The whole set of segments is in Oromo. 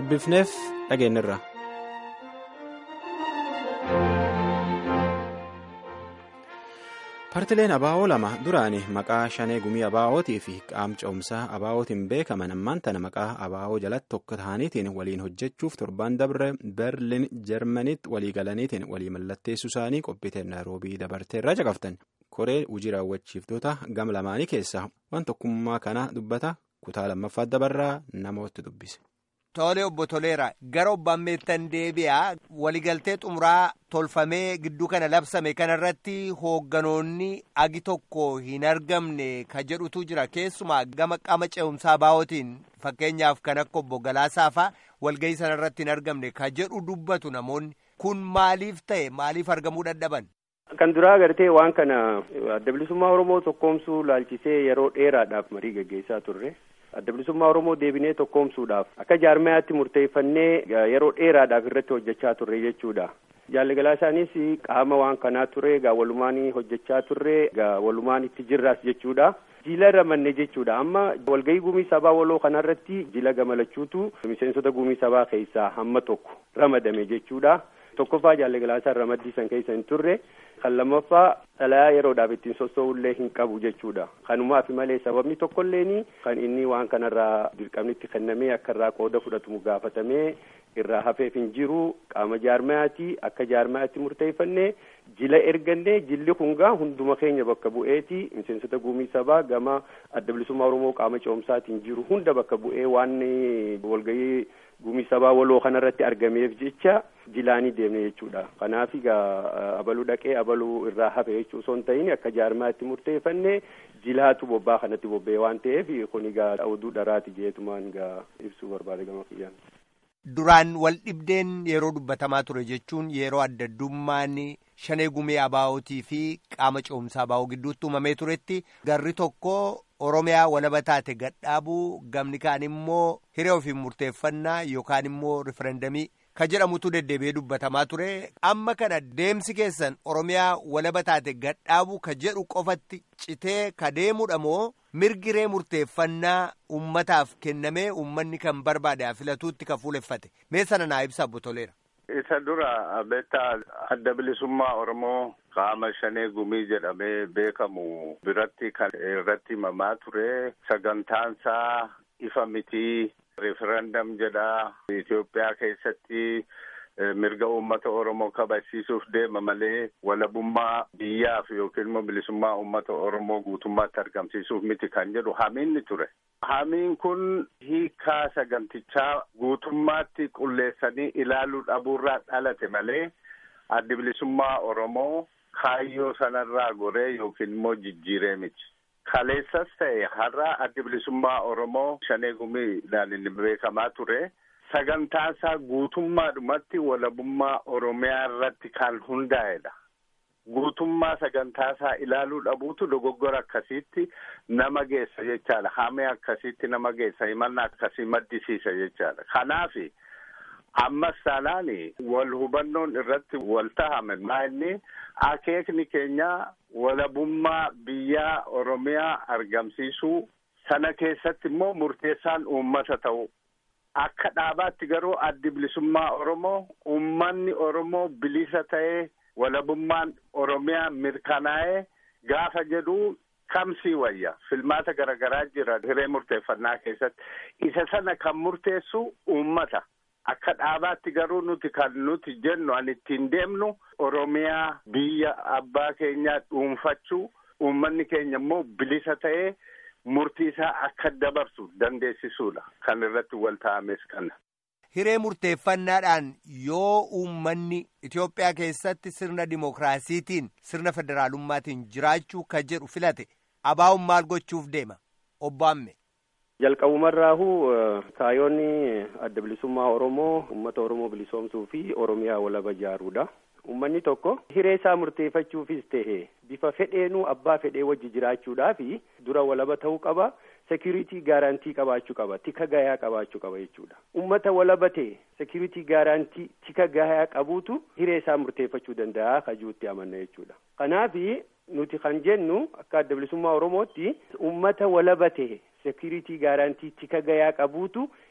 dubbifneef dhageenyirra. Partileen abaa'oo lama duraani maqaa shanee gumii abaa'ootii fi qaamcoomsaa abaa'ootiin beekaman ammaan tana maqaa abaa'oo jalatti tokko ta'aniitiin waliin hojjechuuf torban dabre berlin jarmanitti walii galaniitiin walii mallatteessuu isaanii qophiiteen naayiroobii dabarteerraa caqaftan koree hojii raawwachiiftoota gam lamaanii keessaa waan tokkummaa kana dubbata kutaa lammaffaa dabarraa namooti dubbise. Tole obbo Toleera gara obbaan meettan deebi'aa waligaltee xumuraa tolfamee gidduu kana labsame kanarratti hoogganoonni agi tokko hin argamne ka jedhutu jira keessumaa gama qaama ce'umsaa baa'ootiin fakkeenyaaf kan akka obbo Galaasaafaa walgahii sanarratti hin argamne ka jedhu dubbatu namoonni kun maaliif ta'e maaliif argamuu dadhaban. Kan duraa agartee waan kana adda bilisummaa Oromoo tokkoomsuu laalchisee yeroo dheeraadhaaf marii gaggeessaa turre. adda bilisummaa oromoo deebinee tokkoomsuudhaaf akka jaarmayaatti murteeffannee yeroo dheeraadhaaf irratti hojjechaa turre jechuudha jaalligalaa isaanis qaama waan kanaa ture gaa walumaan hojjechaa turre gaa walumaan itti jirraas jechuudha jila ramanne jechuudha amma walgahii gumii sabaa waloo kanarratti jila gamalachuutu miseensota gumii sabaa keessaa hamma tokko ramadame jechuudha tokkoffaa jaalligalaa isaan ramaddii san keessa hin turre kan lammaffaa xalayaa yeroodhaaf ittiin sossoo'ullee hin qabu jechuudha kanumaaf malee sababni tokkolleeni kan inni waan kanarraa dirqamnitti kennamee akka irraa qooda fudhatumu gaafatamee irraa hafeef hin jiru qaama jaarmayaati akka jaarmayaatti murteeffannee jila ergannee jilli kungaa hunduma keenya bakka bu'eeti miseensota gumii sabaa gama adda bilisummaa oromoo qaama ce'umsaatiin jiru hunda bakka bu'ee waan walgahii gumii sabaa waloo kanarratti argameef jecha jilaanii deemne jechuudha kanaaf egaa abaluu dhaqee abaluu irraa hafe jechuu osoo hin ta'in akka jaarmaatti murteeffannee jilaatu bobbaa kanatti bobba'e waan ta'eef kun egaa oduu dharaati jeetumaan egaa ibsuu barbaade gama kiyyaan. Duraan wal dhibdeen yeroo dubbatamaa ture jechuun yeroo adda addummaan shanee gumee abaa'ootii fi qaama ce'umsaa abaa'oo gidduutti uumamee turetti garri tokko Oromiyaa walaba taate gadhaabuu gamni kaan immoo hiree ofiin murteeffannaa yookaan immoo riferendamii ka jedhamutu deddeebi'ee dubbatamaa ture amma kana deemsi keessan Oromiyaa walaba taate gadhaabuu ka jedhu qofatti citee ka deemudha moo mirgi hiree murteeffannaa ummataaf kennamee ummanni kan barbaade filatuutti ka fuuleffate mee sana naa ibsa obbo Toleera. Isa dura beektaa adda bilisummaa Oromoo qaama shanee gumii jedhamee beekamu biratti kan irratti himamaa ture sagantaansaa ifa mitii referendam jedha Itoophiyaa keessatti mirga uummata Oromoo kabachiisuuf deema malee walabummaa biyyaaf yookiin immoo bilisummaa uummata Oromoo guutummaatti argamsiisuuf miti kan jedhu hamiinni ture. Hamiin kun hiikaa sagantichaa guutummaatti qulleessanii ilaaluu dhabuurraa dhalate malee addi bilisummaa Oromoo kaayyoo sanarraa goree yookiin immoo jijjiiree miti. Kaleessas ta'e har'a addi bilisummaa Oromoo shanee gumiidhaan inni beekamaa ture. Sagantaasaa guutummaadhumatti walabummaa Oromiyaa irratti kan hundaa'edha. Guutummaa sagantaasaa ilaaluu dhabuutu dogoggora akkasiitti nama geessa jechaadha. Hamee akkasiitti nama geessa himannaa akkasii maddisiisa jechaadha. Kanaafi ammas taanaani wal hubannoon irratti wal tahame maa inni akeekni keenya walabummaa biyyaa Oromiyaa argamsiisuu sana keessatti immoo murteessaan uummata ta'u. Akka dhaabaatti garuu addi bilisummaa Oromoo uummanni Oromoo bilisa ta'ee walabummaan Oromiyaa mirkanaa'ee gaafa jedhu kamsii wayya filmaata garaagaraa jira hiree murteeffannaa keessatti isa sana kan murteessu uummata. Akka dhaabaatti garuu nuti kan nuti jennu an ittiin deemnu Oromiyaa biyya abbaa keenyaa dhuunfachuu uummanni keenya immoo bilisa ta'ee murtii isaa akka dabarsu dandeessisuudha kan irratti wal ta'ames kana. Hiree murteeffannaadhaan yoo uummanni Itoophiyaa keessatti sirna dimookiraasiitiin sirna federaalummaatiin jiraachuu ka jedhu filate abaa'uun maal gochuuf deema obbo Amme. jalqabumarraahu kaayoonni adda bilisummaa oromoo ummata oromoo bilisoomsuu fi oromiyaa walaba ijaaruudha ummanni tokko hiree isaa murteeffachuufis tahe bifa fedheenuu abbaa fedhee wajji jiraachuudhaafi dura walaba ta'uu qaba security gaarantii qabaachuu qaba tika gayaa qabaachuu qaba jechuudha ummata walaba ta'e security gaarantii tika gayaa qabuutu hiree isaa murteeffachuu danda'a kajuutti amanna jechuudha kanaafi nuti kan jennu akka adda bilisummaa oromootti ummata walaba ta'e security gaarantii tika gayaa qabuutu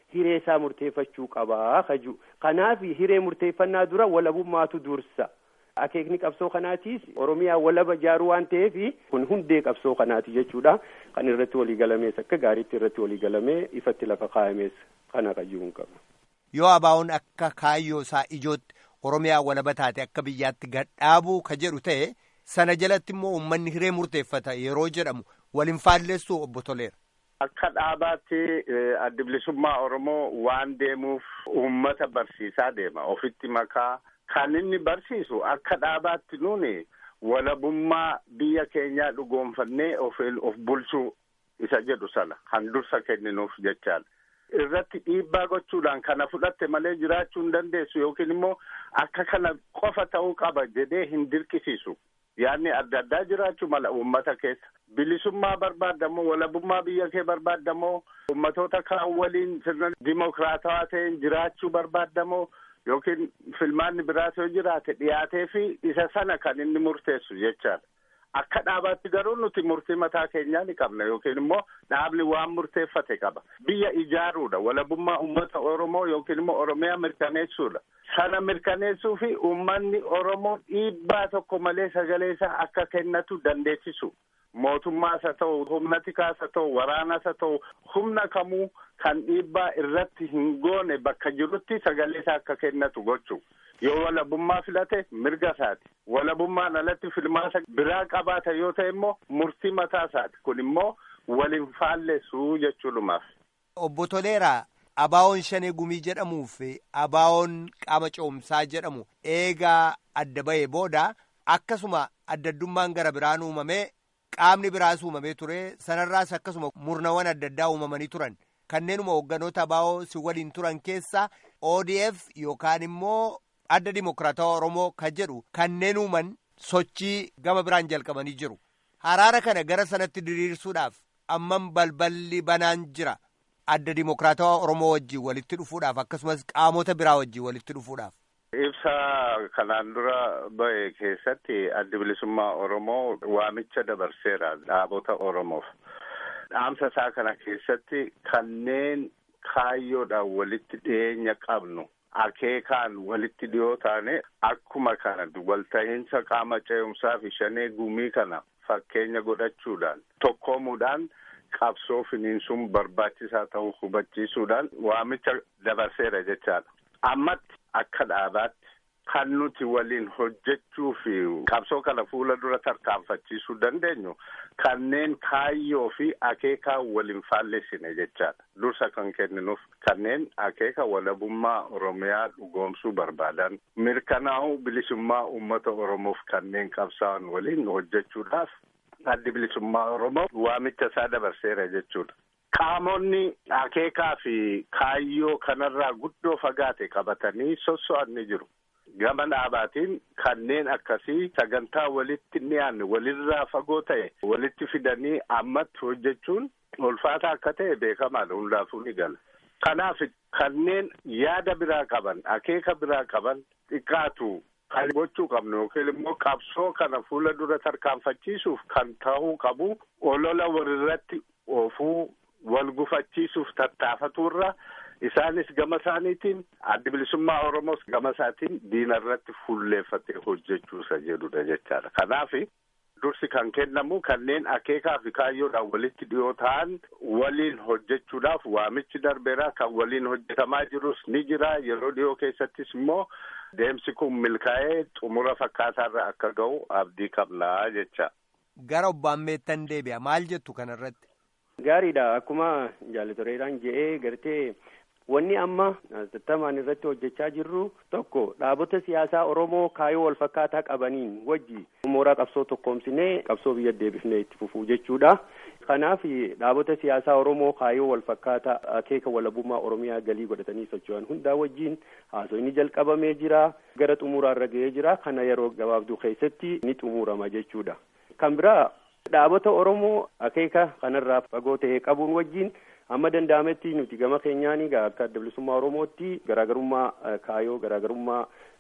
hiree isaa murteeffachuu qabaa kaju kanaaf hiree murteeffannaa dura walabummaatu dursa akeekni qabsoo kanaatiis oromiyaa walaba jaaruu waan ta'eef kun hundee qabsoo kanaati jechuudha kan irratti walii galamees akka gaariitti irratti walii galamee ifatti lafa kaa'amees kana qayyuun qaba. yoo abaa'oon akka kaayyoo isaa ijootti oromiyaa walaba taate akka biyyaatti gadhaabuu ka jedhu ta'e sana jalatti immoo uummanni hiree murteeffata yeroo jedhamu waliin faalleessu obbo Toleera. Akka dhaabaatti addi bilisummaa Oromoo waan deemuuf uummata barsiisaa deema ofitti makaa kan inni barsiisu akka dhaabaatti nuuni walabummaa biyya keenyaa dhugoonfannee of of bulchuu isa jedhu sana kan dursa kenninuuf jechaadha. irratti dhiibbaa gochuudhaan kana fudhatte malee jiraachuu hin dandeessu yookiin immoo akka kana qofa ta'uu qaba jedhee hin dirqisiisu yaadni adda addaa jiraachuu mala uummata keessa bilisummaa barbaaddamoo walabummaa biyya kee barbaaddamoo uummatoota kaan waliin sirna dimokiraatawaa ta'een jiraachuu barbaaddamoo yookiin filmaanni biraas yoo jiraate dhiyaatee fi isa sana kan inni murteessu jechaadha. Akka dhaabaatti garuu nuti murtii mataa keenyaa ni qabna yookiin immoo dhaabni waan murteeffate qaba. Biyya ijaaruudha. Walabummaa uummata Oromoo yookiin immoo Oromiyaa mirkaneessuudha. Sana mirkaneessuu fi uummanni Oromoo dhiibbaa tokko malee sagalee isaa akka kennatu dandeessisu. Mootummaas haa ta'u, humna tikaas haa ta'u, waraanas haa ta'u, humna kamuu kan dhiibbaa irratti hin goone bakka jirutti sagalee isaa akka kennatu gochuu. yoo walabummaa filate mirga isaati walabummaan alatti filmaata biraa qabaata yoo ta'e immoo murtii mataa isaati kun immoo waliin faalleessuu jechuudhumaaf. Obbo Toleeraa abaawoon shanee gumii jedhamuu fi abaawoon qaama ce'umsaa jedhamu eegaa adda ba'ee booda akkasuma addaddummaan gara biraan uumamee qaamni biraas uumamee ture sanarraas akkasuma murnawwan adda addaa uumamanii turan kanneenuma hoogganoota abaawoo si waliin turan keessa ODF yookaan immoo. adda dimokiraatawaa oromoo kan jedhu kanneen uuman sochii gama biraan jalqabanii jiru haraara kana gara sanatti diriirsuudhaaf ammam balballi banaan jira adda dimokiraatawaa oromoo wajjin walitti dhufuudhaaf akkasumas qaamota biraa wajjin walitti dhufuudhaaf. Ibsa kanaan dura ba'e keessatti addi bilisummaa oromoo waamicha dabarseera dhaabota oromoof dhaamsa isaa kana keessatti kanneen kaayyoodhaan walitti dhiyeenya qabnu. akeekaan walitti dhiyoo taane akkuma kana walta'iinsa qaama ce'umsaa fi shanee gumii kana fakkeenya godhachuudhaan tokkoomuudhaan qabsoo finiinsuun barbaachisaa ta'uu hubachiisuudhaan waamicha dabarseera jechaadha. Ammatti akka dhaabaatti kan nuti waliin hojjechuu fi qabsoo kana fuula dura tarkaanfachiisuu dandeenyu kanneen kaayyoo fi akeekaa waliin faallessine jechaadha. Dursa kan kenninuuf kanneen akeeka walabummaa Oromiyaa dhugoomsuu barbaadan mirkanaa'uu bilisummaa uummata Oromoof kanneen qabsaa'an waliin hojjechuudhaaf addi bilisummaa Oromoo waamicha isaa dabarseera jechuudha. Qaamonni akeekaa fi kaayyoo kanarraa guddoo fagaate qabatanii sosso'an ni jiru. Gama dhaabaatiin kanneen akkasii sagantaa walitti dhiyaanne walirraa fagoo ta'e walitti fidanii ammatti hojjechuun ulfaata akka ta'e beekamaadha hundaafuu ni gala. Kanaaf kanneen yaada biraa qaban akeeka biraa qaban xiqqaatu kan gochuu qabnu yookiin immoo qabsoo kana fuula dura tarkaanfachiisuuf kan ta'uu qabu olola walirratti oofuu wal gufachiisuuf tattaafaturra. Isaanis gama isaaniitiin addi bilisummaa Oromoos gama isaatiin diina irratti fuulleeffatee hojjechuusa jedhudha jechaadha. Kanaaf dursi kan kennamu kanneen akeekaa fi kaayyoodhaan walitti dhiyoo ta'an waliin hojjechuudhaaf waamichi darbeera kan waliin hojjetamaa jirus ni jira yeroo dhiyoo keessattis immoo deemsi kun milkaa'ee xumura fakkaataarra akka ga'u abdii qabnaa jecha. Gara obbaan meettan deebi'a maal jettu kanarratti? Gaariidha akkuma jaalatoreedhaan je'ee gartee. Wanni amma tattamaan irratti hojjechaa jirru tokko dhaabota siyaasaa Oromoo kaayyoo wal fakkaataa qabaniin wajji mooraa qabsoo tokkoomsinee qabsoo biyya deebifnee itti fufuu jechuudha. Kanaaf dhaabota siyaasaa Oromoo kaayyoo wal fakkaataa akeeka walabummaa Oromiyaa galii godhatanii socho'an hundaa wajjin haasofni jalqabamee jira. Gara xumuraarra ga'ee jira. Kana yeroo gabaabduu keessatti ni xumurama jechuudha. Kan biraa dhaabota Oromoo akeeka kanarraa fagoo ta'e qabuun wajjin. amma danda'ametti nuti gama keenyaan akka adda bilisummaa oromootti garaagarummaa kaayyoo garaagarummaa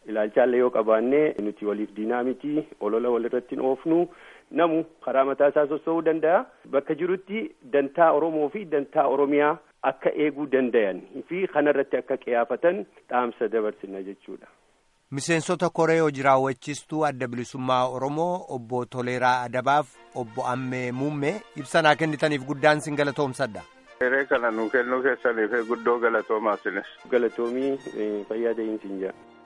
ilaalchaallee yoo qabaanne nuti waliif diinaa miti olola walirratti hin oofnu namu karaa mataa isaa sossoo'uu danda'a bakka jirutti dantaa oromoo fi dantaa oromiyaa akka eeguu dandayan fi kanarratti akka qiyaafatan dhaamsa dabarsina jechuudha. Miseensota koree hojii raawwachiistuu adda bilisummaa Oromoo obbo Toleeraa Adabaaf obbo Ammee Muummee ibsa naa kennitaniif guddaan sin galatoomsadha. Hiree kana nu kennuu keessaniif guddoo galatoomaa sinis. Galatoomii fayyaa ta'insi hin jira.